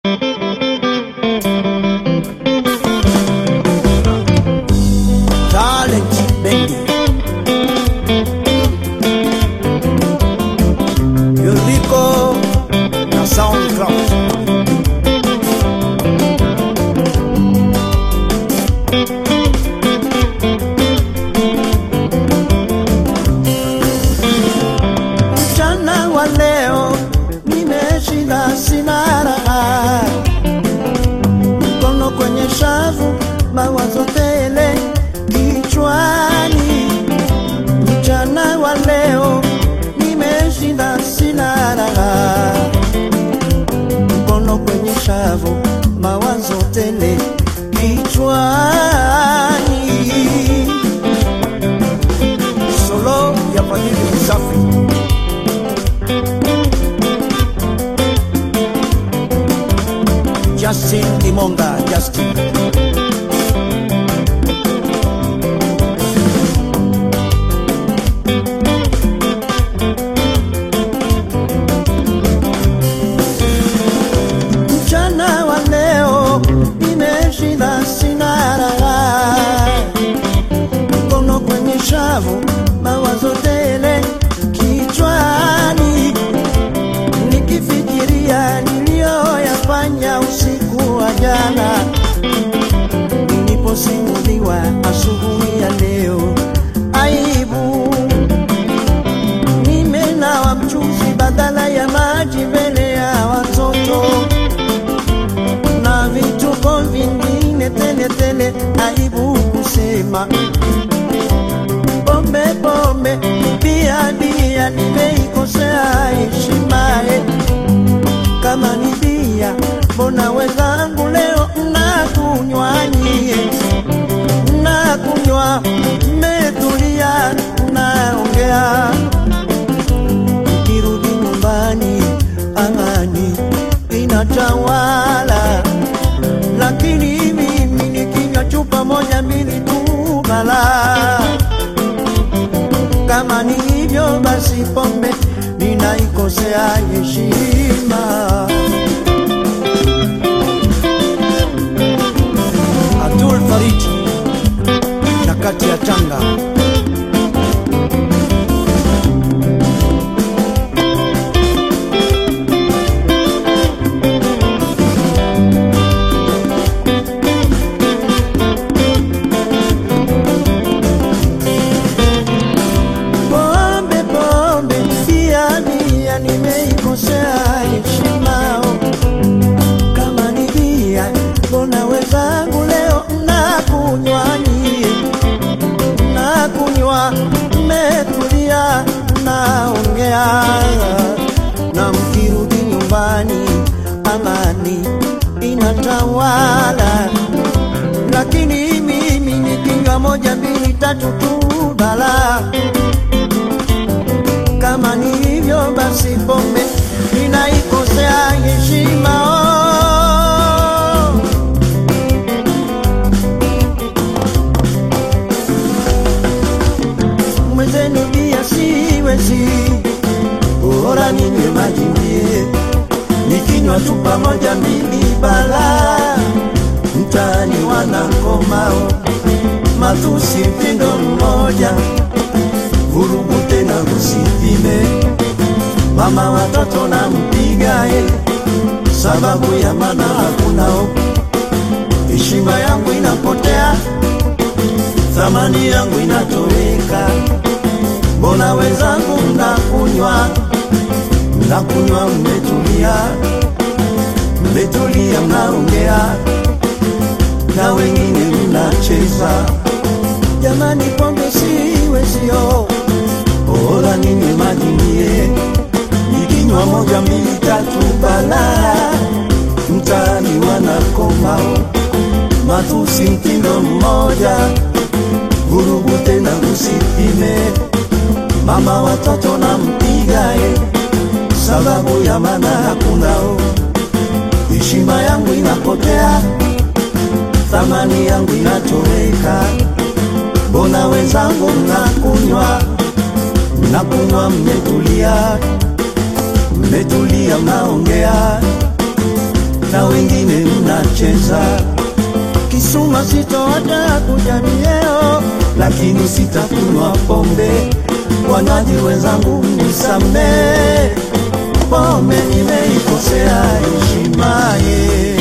Talent Bengi Yuriko na Soundcloud Mchana wa leo nimeshinda, sina raha, mkono kwenye shavu, mawazo tele kichwani. Mchana wa leo nimeshinda, sina raha, mkono kwenye shavu, mawazo tele kichwani. Solo ya Fadhili Msafi. Justin Dimonga, Justin. Mchana wa leo nimeshinda, sina raha, mkono kwenye shavu, mawazo tele kichwani nikifikiria niliyoyafanya usiku wa jana, niliposimuliwa asubuhi ya leo. Aibu, nimenawa mchuzi badala ya maji mbele ya watoto na vituko vingine tele tele. Aibu kusema pombe pombe, bia bia, nimeikosea heshima eh kama ni bia, mbona wenzangu leo mnakunywa nyie, mnakunywa mmetulia, mnaongea, mkirudi nyumbani amani inatawala, lakini mimi nikinywa chupa moja mbili tu balaa kama ni hivyo basi pombe ninaikosea heshima. Abdul Farid na kati ya Tanga pombe pombe, bia bia, nimeikosea heshima. Kama ni bia, mbona wenzangu leo mnakunywa nyie, mnakunywa mmetulia, mnaongea, na mkirudi nyumbani amani inatawala, lakini mimi nikinywa moja mbili tatu tu balaa kama ni hivyo basi pombe ninaikosea heshima oh. mwenzenu pia siwezi bora ninywe maji mie nikinywa tu pamoja mbili bala mtaani wanakomao matusi mtindo mmoja vurugu tena usipime mama watoto na mpigae sababu ya mana hakunao heshima yangu inapotea thamani yangu inatoweka mbona wenzangu mnakunywa mnakunywa mmetulia mmetulia mnaongea na wengine mnacheza jamani pombe siwezio bora ninywe maji mie nikinywa moja mbili tatu bala mtaani wanakomao matusi mtindo mmoja vurugu tena usipime mama watoto na mpigae sababu ya mana hakunao heshima yangu inapotea thamani yangu inatoweka mbona wenzangu mnakunywa mnakunywa mmetulia mmetulia mnaongea na wengine mnacheza kisuma sitoata kuja mieo, lakini sitakunywa pombe. Wanywaji wenzangu nisamee, pombe nimeikosea heshima ye.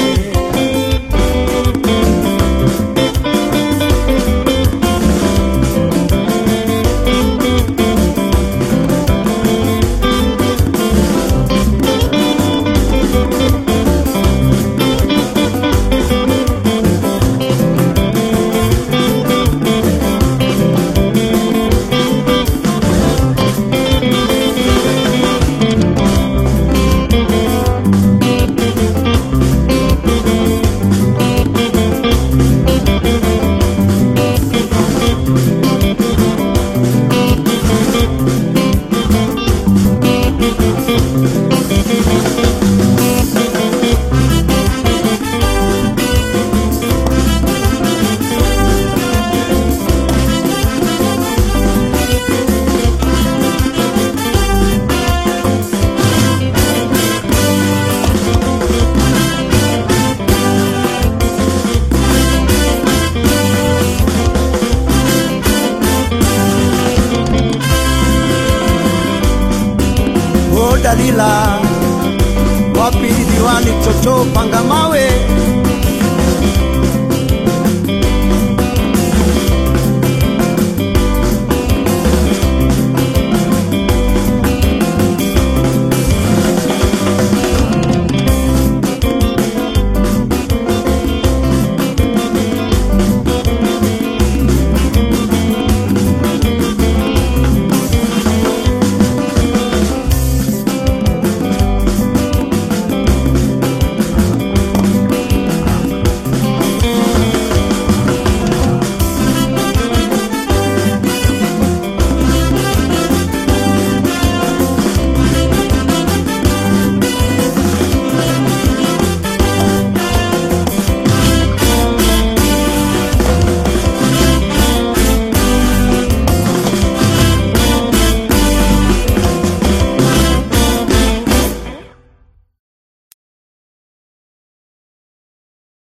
O Dalila, wapi diwani Chocho panga mawe